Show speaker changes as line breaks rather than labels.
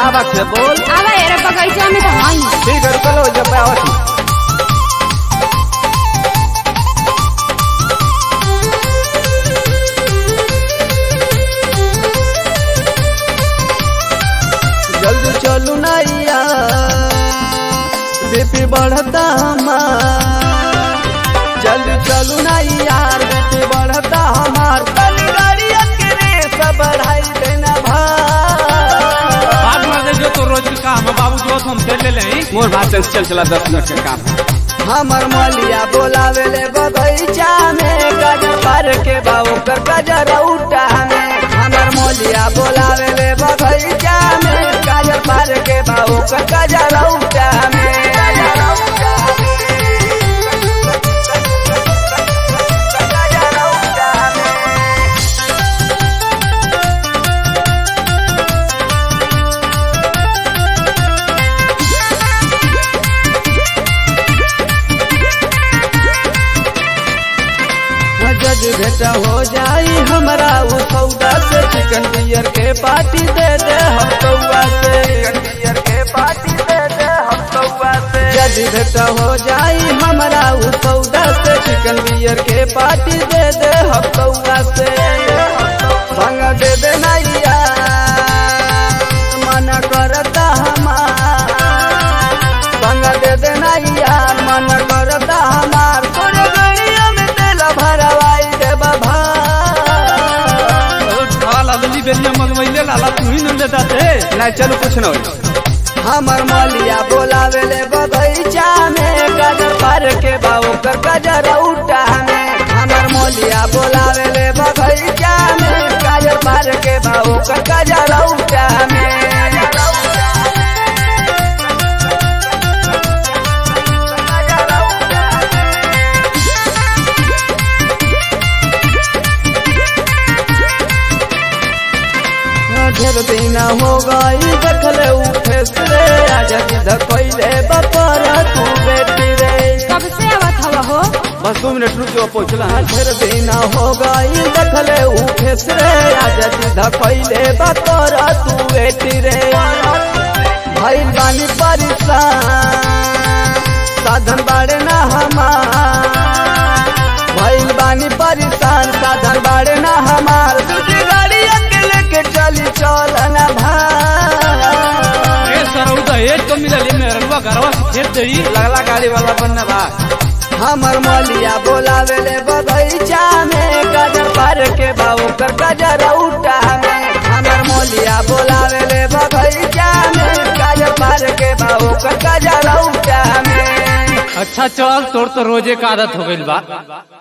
का बात है बोल
आवा यार बगैचा में तो हई
ठीक है रुको लो जब आवत हूँ। जल्दी चलू नैया बीपी बढ़ता हमार जल्दी चलू ना यार बीपी बढ़ता हमार तनी गाड़िया के रेस बढ़ाई देना भाई
बात मार दे जो तो रोज का काम है बाबू जो हम दे ले ले
मोर भाषण चल चला दस मिनट के काम हमर मलिया बोलावे ले बगैचा में गजर पर के बाबू कर गजर उठा में हमर मलिया बोलावे ले बगैचा में गजर पर के बाबू कर गजर उठा में जज बेटा हो जाई हमरा उ सौदा से चिकन बियर के पार्टी दे दे हम कौआ से चिकन बियर के पार्टी दे दे हम कौआ से जज बेटा हो जाई हमरा उ सौदा से चिकन बियर के पार्टी दे दे हम कौआ से संग दे दे नैया मन करता हमार संग दे दे नैया मन करता हमार तोरे गड़िया में तेल भरवाई दे बाबा
लाला दली बेलिया मंगवाइले लाला तू ही न देता थे
नहीं चलो कुछ न होई हमर मलिया बोलावे ले बगैचा में गजर पर के बाबू कर गजर उठा में हमर मलिया बोलावे ले बगैचा में गजर पर के बाबू कर गजर उठा में ढेर दिन हो गई देखले उठे रे आजा जिद कैले बपर तू बेटी रे
कब से आवत हवा हो
बस दो मिनट रुक जो पहुंचला ढेर दिन हो गई देखले उठे रे आजा जिद कैले बपर तू बेटी रे भाई बानी परेशान साधन बाड़े ना हमार भइल बानी परेशान साधन बाड़े ना हमार दूसरी गाड़ी अकेले के चली चल ना भाई
ए सरौदा एक तो मिला ले मेरे रुआ घरवा से खेत देई
लगला गाड़ी वाला बनना बा हमर मलिया बोलावे ले बगैचा में गजर पर के बाबू कर गजर उठा में हमर मलिया बोलावे ले बगैचा में गजर पर के बाबू कर गजर उठा में
अच्छा चल तोर तो रोजे का आदत हो गइल बा